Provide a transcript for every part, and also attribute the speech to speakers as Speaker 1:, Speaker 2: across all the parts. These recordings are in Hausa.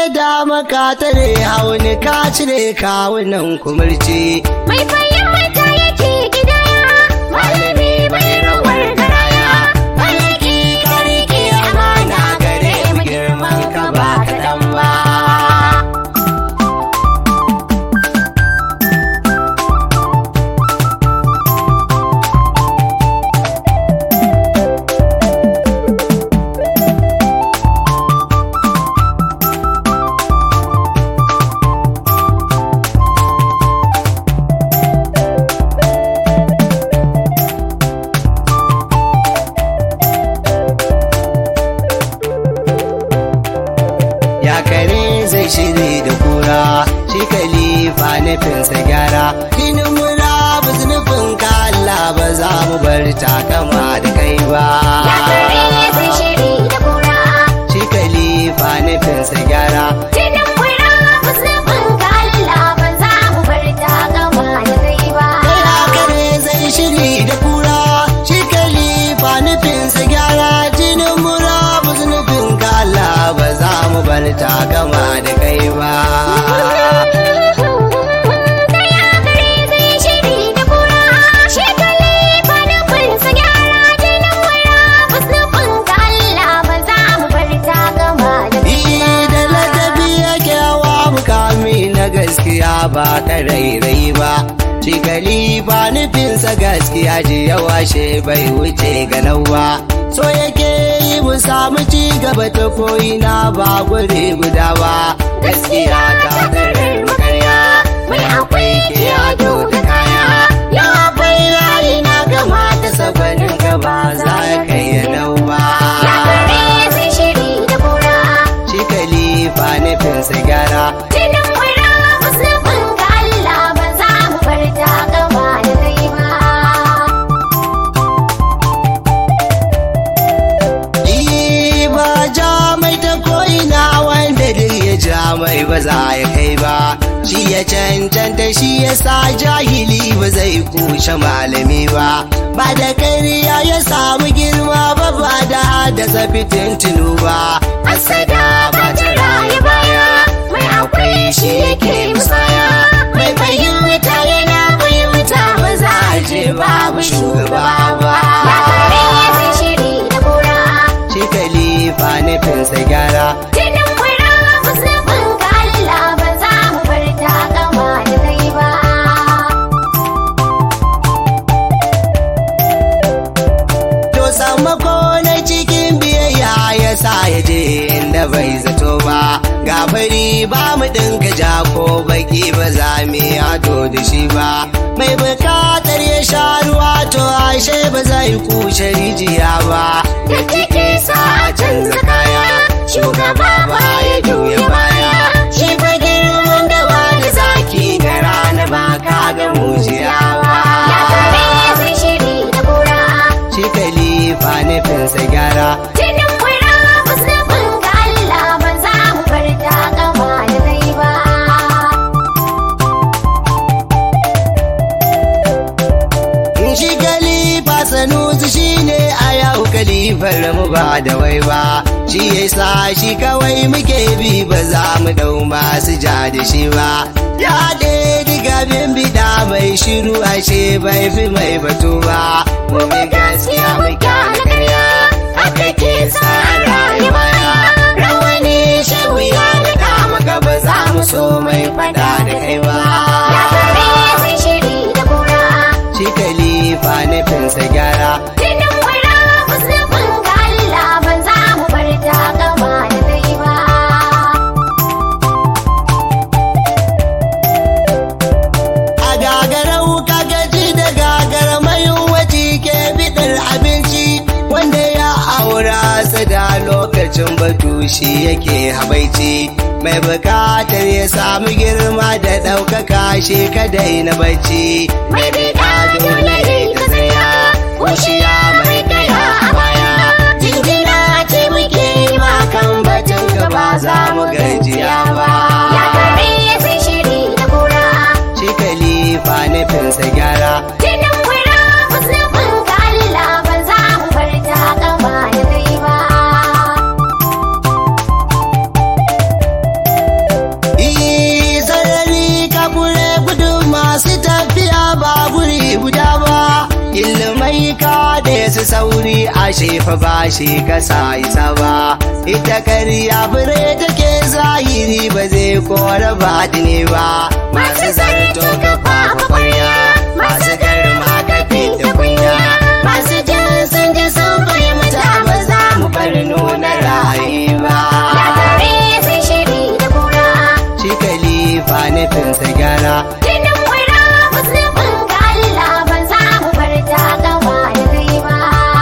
Speaker 1: dama ka tare hauni ka cire kawunan kumurci
Speaker 2: Mai fahimta yake gidaya, malami bai rawar garaya. Malaki ka rike amana gare mu girman ka ba kaɗan ba.
Speaker 1: ya kare zai shiri da kura shi kalifa nufinsa gyara kinin murabus nufin ka Allah ba za mu bar takama da kai ba
Speaker 2: Ya kare zai shiri da kura,
Speaker 1: shi kalifa nufinsa gyara
Speaker 2: jinin kura musulmin ka Allah ba za mu bar ta gama da kai ba.
Speaker 1: kai ya kare zai shiri da kura shi kalifa nufinsa gyara jinin murabus nufin ka Allah ba za mu bar takama da kai ba
Speaker 2: Daya gare zai shiri da kura, shi kalifa nufinsa gyara jinin kura musulmin ka Allah ba za mu bar ta gama da kai ba.
Speaker 1: da ladabi yake wa mukami na gaskiya ba ta rairai ba shi ba nufinsa gaskiya ji yawa she bai wuce ganau ba so yake yi mu samu ci gaba ta ko'ina ba guri guda ba gaskiya ta darar makarya mai akwai kiyado da kaya ya bai rayu na gama ta sabanin gaba za ka yi nau ba
Speaker 2: Ya kare zai shiri da kura,
Speaker 1: shi kalifa nufinsa gyara
Speaker 2: jinin kura musulmin ka Allah ba za mu bar ta gama da kai ba.
Speaker 1: Ni ba ja mai ta ko'ina wanda duk ya ja mai ba za ya kai ba shi ya cancanta shi ya sa jahili ba zai kushe malami ba ba da kariya ya samu girma ba ba da haddasa fitintinu ba
Speaker 2: Asada ba ta rayu baya, mai akwai shi yake musaya. Mai fahimta yana fahimta ba za a je babu shugaba ba. Ya kare zai shiri da kura,
Speaker 1: shi kalifa nufinsa gyara
Speaker 2: jinin kura musulmin ka Allah ba za mu bar ta gama da kai ba.
Speaker 1: To sammako na cikin biyayya ya sa ya je inda bai zato ba. Ga fari ba mu ɗinka ja ko baki ba za mu yi ado da shi ba. Mai bukatar ya sha ruwa to ashe ba zai kushe rijiya ba.
Speaker 2: Da take sa a canza kaya, shugaba ba ya juya baya. Shi fa girman da wani zaki
Speaker 1: Ga rana ba ka ga mujiya ba.
Speaker 2: Ya kare zai shiri da kura,
Speaker 1: Shi kalifa nufinsa gyara.
Speaker 2: jinin kura musulmin ka Allah ba za mu bar ta gama da kai ba.
Speaker 1: shi kalifa sanusi shi ne a yau kalifar mu ba da wai ba shi ya sa shi kawai muke bi ba za mu dau masu ja da shi ba ya ɗe diga bin bida mai shiru ashe bai fi mai batu ba mu bi gaskiya mu kyale karya haka ke sa rayuwa rawani shehu ya naɗa maka ba za mu so mai fada da kai ba
Speaker 2: Ya kare zai shiri da kura,
Speaker 1: shi kalifa nufinsa gyara
Speaker 2: jinin kura musulmin ka Allah ba za mu bar ta gama da kai ba.
Speaker 1: a gagarau ka gaji da gagara mai waje ke bidar abinci wanda ya aura su da lokacin batu shi yake habaici mai bukatar ya samu girma da ɗaukaka shi kadai na bacci
Speaker 2: Mai bida dole ne ka tsaya, kushiya mai kaya a baya.
Speaker 1: jinjina ce muke yi ma kan batun ka ba za mu gajiya ba
Speaker 2: Ya kare zai shiri da kura,
Speaker 1: shi kalifa nufinsa gyara
Speaker 2: jinin kura musulmin ka Allah ba za mu bar ta gama da kai ba.
Speaker 1: ka da su sauri a shefa ba shi kasa isa ba ita karya fure take zahiri ba zai kora baɗini ba masu zarto ka fafa kwarya masu garma ka fita kunya masu jin sun ji sun fahimta ba za mu bar nuna rayuwa
Speaker 2: Labare sai shiri da kura.
Speaker 1: shi kalifa nufinsa gyara
Speaker 2: Jinin wura musulmin ga Allah ba za mu bar ta gaba da kai ba.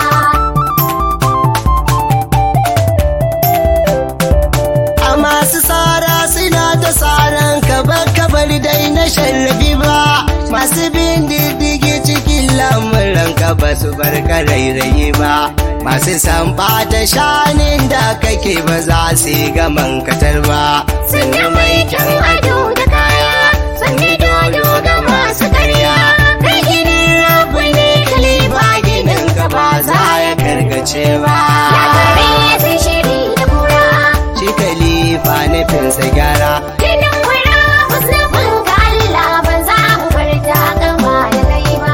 Speaker 1: a masu tsara suna ta tsaran kabar kabar dai na sharrafi ba masu bin diddigi cikin lamuran ka ba su bar rairayi ba masu samba ta shanin da kake ba za su yi gaman katar ba
Speaker 2: Sun yi mai kyan ado da kaya, sun yi dodo ga masu karya. Kai ginin rabu ne kalifa ginin ka ba za ya
Speaker 1: karkace ba
Speaker 2: Labare sai shiri da kura.
Speaker 1: shi kalifa nufinsa gyara
Speaker 2: Jinin wura musulmin ga Allah ba za mu bar ta gaba da kai ba.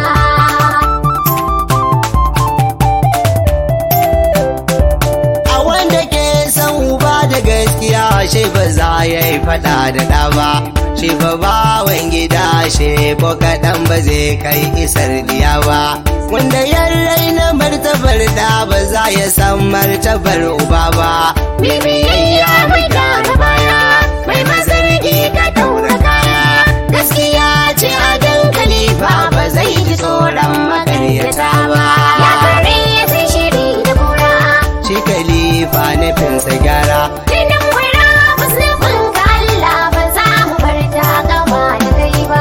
Speaker 1: a wanda ke san uba da gaskiya shi ba za ya yi fada da ɗa ba shi ba bawan gida shi ko kaɗan ba zai kai isar diya ba wanda ya raina martabar da ba za ya san martabar uba ba
Speaker 2: Bibiyayya mai kara baya, mai mazargi ka daura kaya. Gaskiya ce a dankali ba ba zai ji tsoron makaryata ba. Ya kare sai shiri da kura.
Speaker 1: shi kalifa nufinsa gyara
Speaker 2: Jinin wura musulmin ga Allah ba za mu bar ta gaba da kai ba.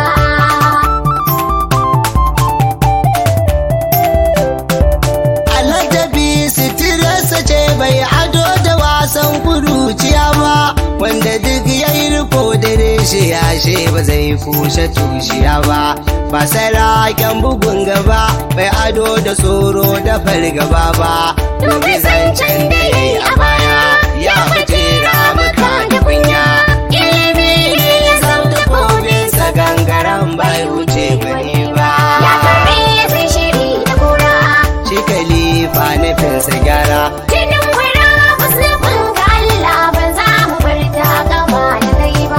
Speaker 1: alhajabi sitirarsa ce bai ado da wasan kuruciya ba wanda duk ya yi riko da reshe yashe ba zai kushe tushiya ba ba saraken bugun gaba bai ado da tsoro da fargaba ba
Speaker 2: Dubi zancen da ya yi a baya, ya fice ramuka da kunya. Ilimi ne ya sauta
Speaker 1: sa gangaren bai wuce gwani ba
Speaker 2: Ya kare sai shiri da kura.
Speaker 1: shi kalifa nufinsa gyara
Speaker 2: Jinin wura musulmin ga Allah ba za mu bar ta gaba da kai ba.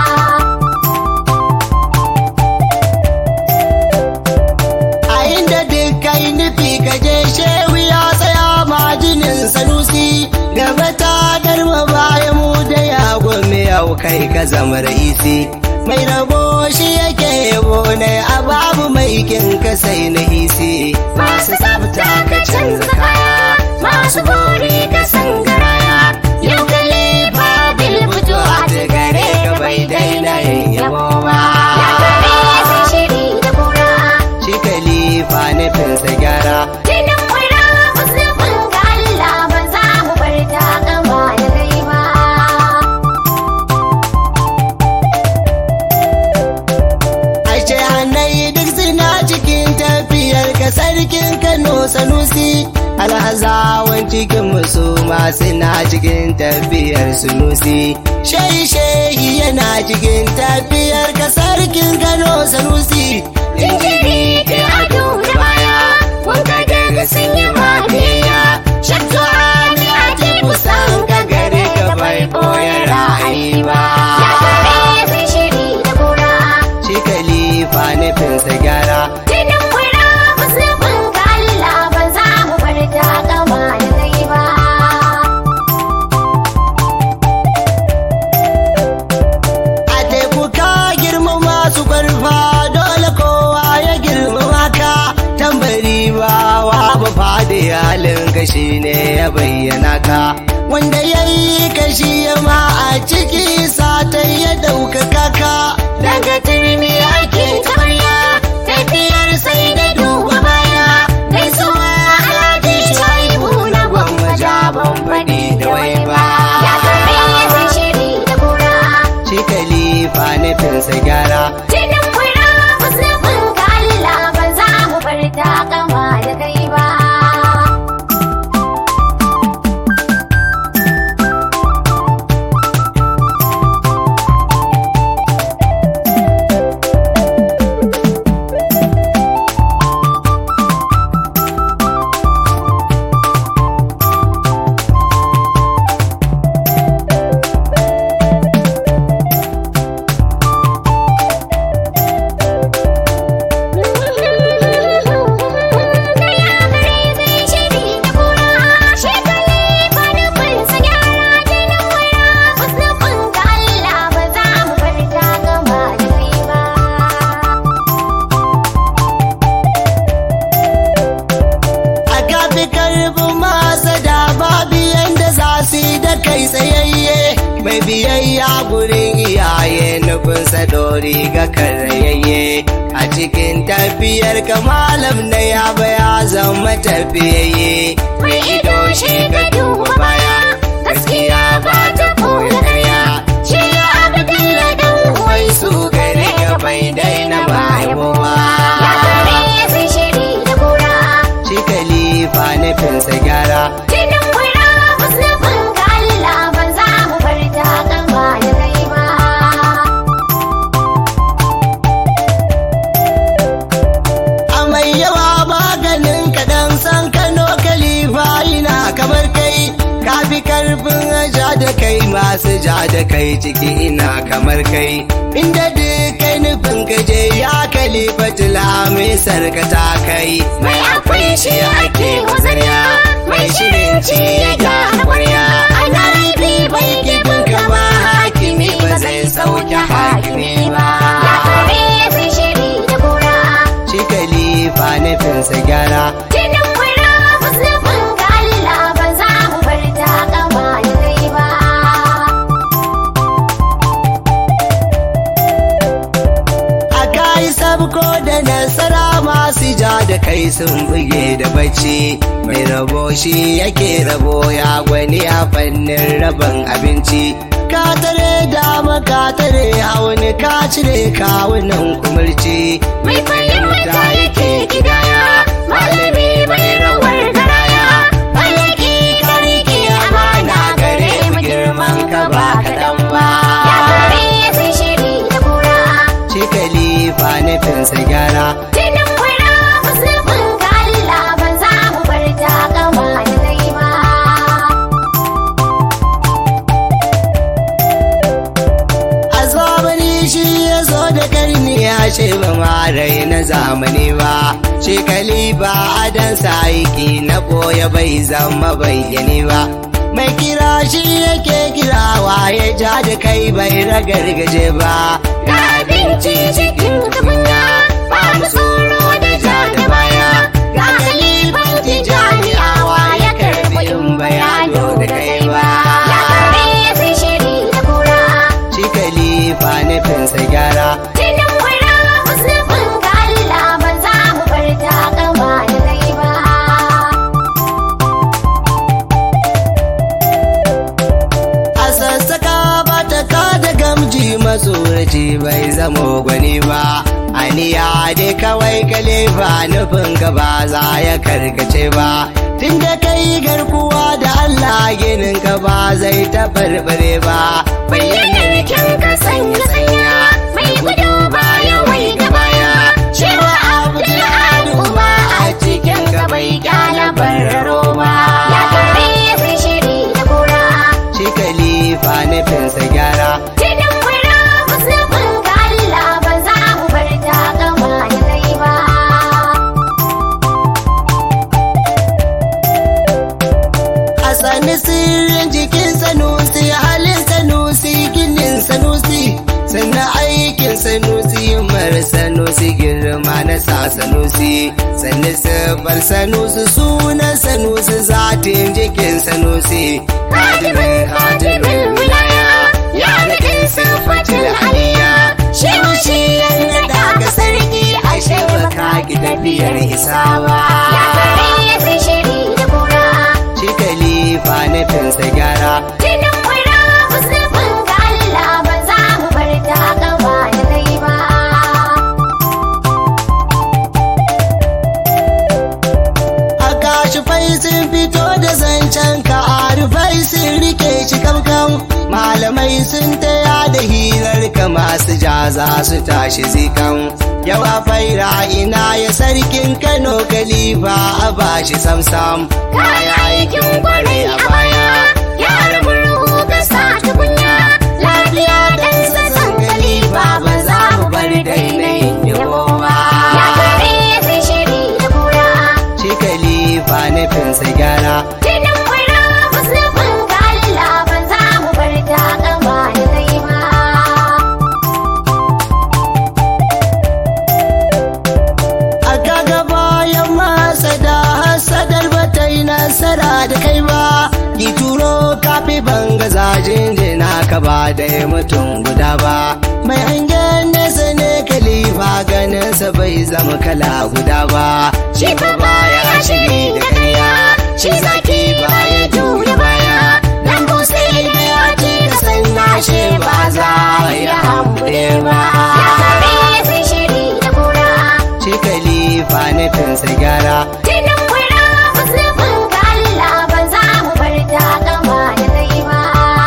Speaker 1: a inda duk kai nufi ka je shehu ya tsaya majinin sanusi gaba ta garma baya mu da ya gome yau kai ka zama raisi mai rabo shi yake yabo ne a babu mai kin ka sai na isi
Speaker 2: Masu tsafta ka canza kaya, masu bori ka san garaya. Yau kalifa bil fito a gare ka bai daina yin yabo ba. Ya kare sai shiri da kura.
Speaker 1: shi kalifa nufinsa gyara
Speaker 2: Jinin wura musulmin ga Allah ba za mu bar ta gaba da kai ba.
Speaker 1: Ashe hannai duk suna cikin tafiyar ka sarkin Kano Sanusi alhazawan cikin musu ma suna cikin tafiyar Sunusi Shehi shehi yana cikin tafiyar ka sarkin Kano Sanusi
Speaker 2: Jinjiri ke ado da baya, wanka daga sun yi mafiya. Shakka ne a teku san ka gare ka bai boye ra'ayi ba. Ya kare sai shiri da kura.
Speaker 1: shi kalifa nufinsa gyara
Speaker 2: Jinin wura musulmin ga Allah ba za mu bar ta gaba da kai ba.
Speaker 1: a teku ka girma masu kwarfa dole kowa ya girmama ka tambari ba wa ba fadi halin ka ne ya bayyana ka wanda ya yi kashi ya ma a ciki satai ya ɗaukaka ka
Speaker 2: Daga turmi ake tabarya, tafiyar sai da duba baya. Gaisuwa alhaji shaibu na gwamma jaban faɗi da wai ba. Ya kare sai shiri da kura.
Speaker 1: shi kalifa nufinsa gyara
Speaker 2: Jinin wura musulmin ga Allah ba za mu bar ta gama da kai ba.
Speaker 1: mai biyayya gurin iyaye nufinsa dori ga karayayye a cikin tafiyar ka malam na ya baya zama tafiyayye
Speaker 2: mai ido shi ka duba baya gaskiya ba ta kore karya shi ya abdalla dan uwai su gare
Speaker 1: ya bai daina
Speaker 2: ya
Speaker 1: bayowa
Speaker 2: kare sai shiri da kura
Speaker 1: shi kalifa nufinsa gyara
Speaker 2: jinin kura musulmin ga Allah ba za mu bar ta kama da kai ba
Speaker 1: a mai yawa maganin kaɗan san kano kalifa ina kamar kai ka fi karfin ja da kai masu ja da kai ciki ina kamar kai inda duk kai nufin ka je ya kalifa tula mai sarkata kai
Speaker 2: mai akwai shi ake wazarya mai shirin ci ya gyara kwarya ana ribi bai gibin ka ba hakimi ba zai sauke hakimi ba ya kare sai shiri da kura
Speaker 1: shi kalifa nufinsa gyara
Speaker 2: jinin kura musulmin ga Allah ba za mu bar ta kama da kai ba
Speaker 1: a kayi sabko da nasara masu ja da kai sun buge da bacci mai rabo shi yake rabo ya gwani a fannin rabon abinci ka tare dama ka tare hauni ka cire kawunan kumurci
Speaker 2: mai fahimta yake gidaya malami bai rawar garaya malaki ka rike amana gare mu girman ka ba kaɗan ba ya kare sai shiri da kura
Speaker 1: shi kalifa nufinsa gyara
Speaker 2: jinin kura musulmin ga Allah ba za mu bar ta kama da kai ba
Speaker 1: a zamani shi ya zo da karni ya ce ba marai na zamani ba shi kalifa adan saiki na boye bai zama bayyane ba mai kira shi yake kirawa ya ja da kai bai ragargaje ba
Speaker 2: da abinci cikin tukunya ba mu tsoro da ja da baya ga kalifan tijaniyawa ya karbi in bayano da kai ba ya kare sai shiri da kura
Speaker 1: shi kalifa nufinsa gyara
Speaker 2: jinin kura musulmin ga Allah ba za mu bar ta kama da kai ba
Speaker 1: a sassaka ba ta kada gamji matsoraci bai zamo gwani ba aniya dai kawai kalifa nufin ka ba za ya karkace ba tun da kai garkuwa da Allah ginin ka ba zai tabarbare ba
Speaker 2: bayyanar kyan ka sanya sanya mai gudu baya wai ga baya cewa abu da al'umma a cikin ka bai kyala bararo ba ya kare sai shiri da kura
Speaker 1: shi kalifa nufinsa gyara
Speaker 2: jinin kura musulmin ga Allah ba za mu bar ta kama da kai ba
Speaker 1: a sani sirrin jikin sanusi halin sanusi ginin sanusi sannan aikin sanusi mar sanusi girma na sa sanusi sannan sifar sanusi sunan sanusi zatin jikin sanusi
Speaker 2: hadimin hadimin wilaya ya nufin sifatin aliyya shi shi yana daga sarki a shebaka
Speaker 1: ki tafiyar isawa
Speaker 2: ya kare sai shiri da kura
Speaker 1: shi kalifa nufinsa gyara
Speaker 2: jinin kura musulmin ga Allah ba za mu bar ta gaba da kai ba
Speaker 1: a kashi fai sun fito da zancen ka arifai sun rike shi kamkam malamai sun taya da hirar ka masu jaza su tashi zikan yawa faira ina ya sarkin kano kalifa a bashi samsam
Speaker 2: kaya aikin kwarai a baya yara murhu ga sa tukunya lafiya dan sassan kalifa ba za mu bar dainayin yabo ba ya kare sai shiri da kura
Speaker 1: shi kalifa nufinsa gyara
Speaker 2: jinin kura musulmin ga Allah ba za mu bar ta gaba da kai ba
Speaker 1: a kaga bayan masa da hasadar bata yi nasara da kai ba ki turo ban gaza jinjina ka ba da mutum guda ba mai hangen nesa ne kalifa ganinsa bai zama kala guda ba
Speaker 2: Shi fa baya shiri da karya, shi zaki baya juya baya. Dan busai da ya ce ka san nashe ba za ya hambuɗe ba. Ya kare sai shiri da kura,
Speaker 1: shi kalifa nufinsa gyara
Speaker 2: jinin kura musulmin ga Allah ba za mu bar ta gama da kai ba.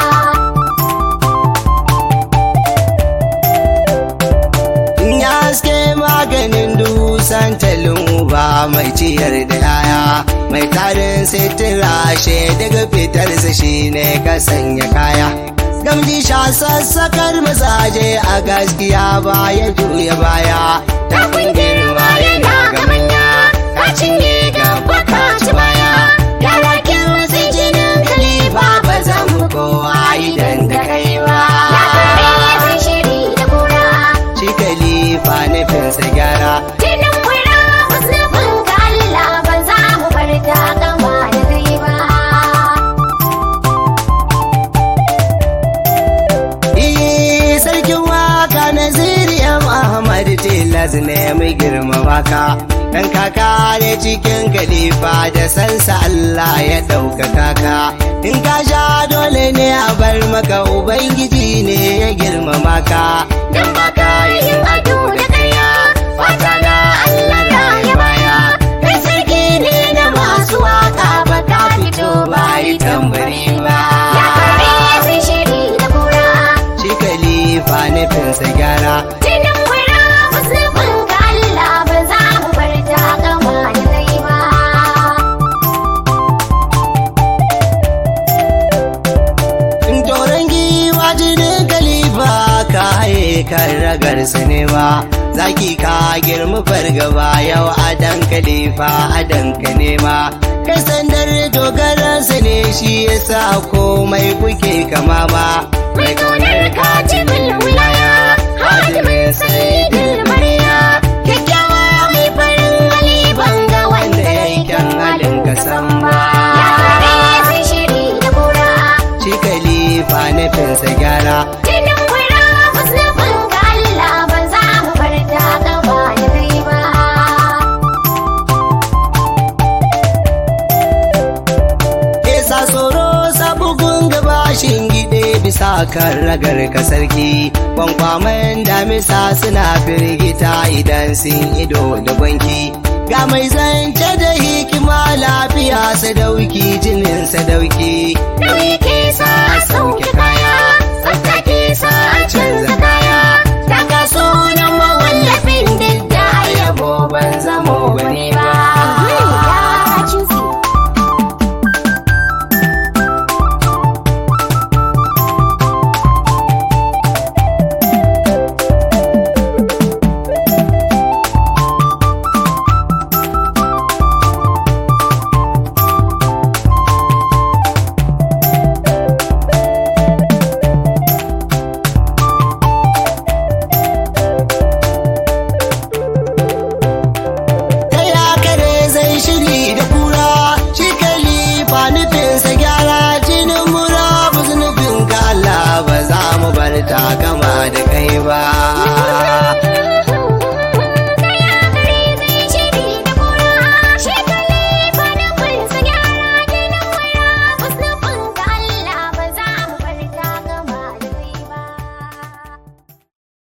Speaker 1: in ya haske maganin dusan talin uba mai ciyar da yaya mai tarin sitira she daga fitarsa shine ka sanya kaya gamji sha sassakar mazaje a gaskiya baya juya baya
Speaker 2: Tafin girma yana ga manya, ka cinye gaba ka ci baya. Yara kin wasu jinin kalifa ba zan mu kowa idan da kai ba. Ya kare sai shiri da kura,
Speaker 1: shi kalifa nufinsa gyara
Speaker 2: jinin kura musulmin ga Allah ba za mu bar ta gama da kai ba.
Speaker 1: Iyi sarkin waka na ziriyam Ahmad Tilas ne mai girmama ka. Dan kaka ne cikin kalifa da sansa Allah ya ɗaukaka ka. In ka sha dole ne a bar maka Ubangiji ne ya girmama ka.
Speaker 2: Dan baka yin ado da karya, wata na Allah ya baya. Kai sarki ne na masu waka ba ka fito ba yi tambari ba. Ya kare sai shiri da kura,
Speaker 1: Shi kalifa nufinsa gyara.
Speaker 2: jinin kura musulmin ga Allah ba za mu bar ta gama da kai ba.
Speaker 1: In toron giwa jinin kalifa ka haye kan ragar ne ba zaki ka girma fargaba yau adan kalifa adan ka nema kai sandar dogaransa ne shi yasa komai kuke kama ma
Speaker 2: Mai kaunar katibin wilaya, hadimin sayidin mariya, kyakkyawa mai farin hali banga wanda ya yi kyan halin kasan ba. Ya kare sai shiri da kura,
Speaker 1: shi kalifa nufinsa gyara
Speaker 2: jinin kura musulmin ga Allah ba za mu bar ta gaba da kai ba.
Speaker 1: Esa tsoro sabugun gabashin gide bisa kan ragar ka sarki kwankwamen damisa suna firgita idan sun ido da gwanki ga mai zance da hikima lafiya sadauki jinin sadauki
Speaker 2: Nauyi ke sa a sauke kaya, tsafta ke sa a canza kaya, daga sunan mawallafin duk da yabo ban zamo wani ba.
Speaker 1: ta ya kare zai shiri da kura shi kalifa nufinsa gyara jinin mura nufin ka Allah ba za mu bar ta gama da kai ba